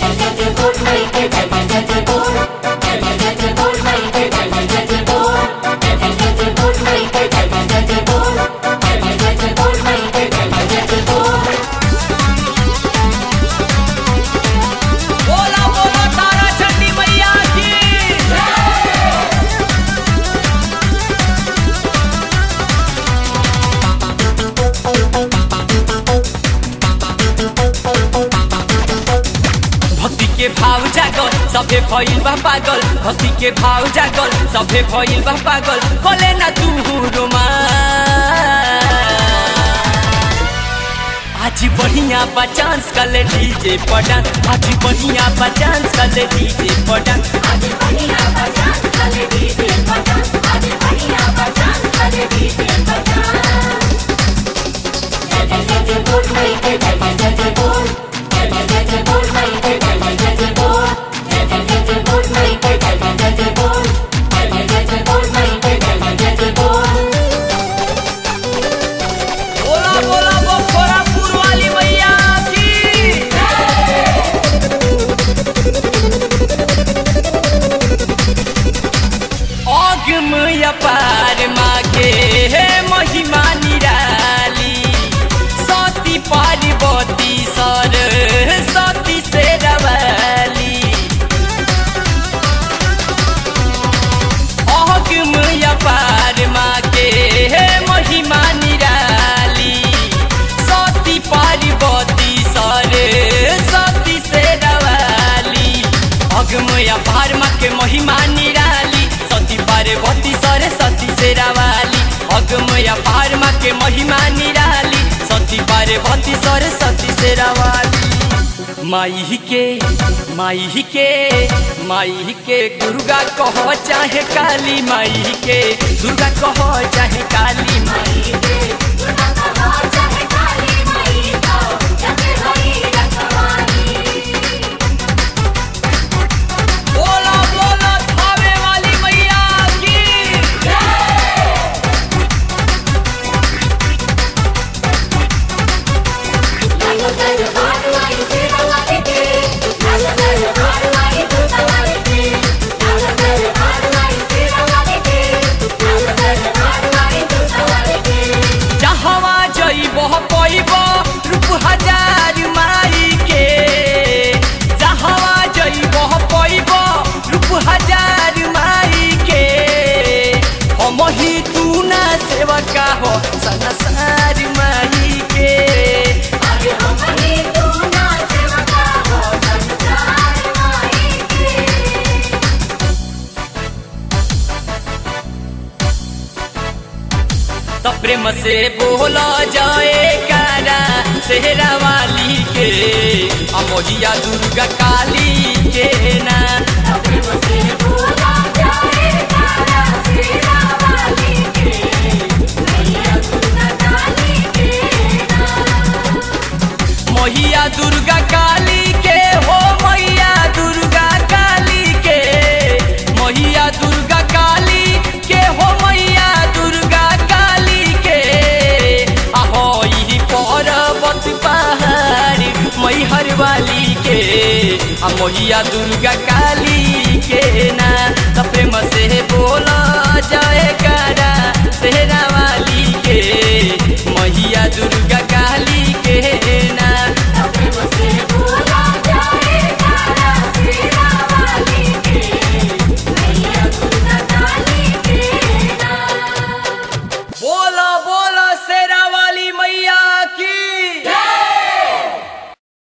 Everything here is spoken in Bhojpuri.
बोला बोला तारा चंडी मैया की भक्ति के भाव जागल सभे भइल बा पागल भक्ति के भाव जागल सभे भइल बा पागल कोले ना तू रोमा आज बढ़िया बा चांस कले डीजे पडन आज बढ़िया बा चांस कले डीजे पडन बोला बोला वो खोरापुर वाली मैया की अगम अपार मागे हे महिमा निराली सती पार्वती सर सती से रवाली अगम अपार मागे हे महिमा निराली सती पार्वती सर सती से रवाली अगम अपार माँ के महिमा निराली सती पार्वती सर सती से रवाली अगम अपार माँ के महिमा निराली सती पार्वती सर सती से रवाली माई के माई के माई के दुर्गा कहो चाहे काली माई के दुर्गा कहो चाहे काली माई बोला बोला थावे वाली मैया की जहवा जइब पैब रूप हजार माई के जहवा जइब पैब रूप हजार माई के हम ही तू ना सेवका हो संसार माई के तो प्रेम से बोला जाए कारा सेहरा वाली के अमोहिया दुर्गा काली के ना मैया दुर्गा काली के हो मैया दुर्गा काली के मैया दुर्गा काली के हो मैया दुर्गा काली के आहो ई पर्वत पहाड़ी मैहर वाली के आ मैया दुर्गा काली के ना त प्रेम से बोला जाए करा सेहरा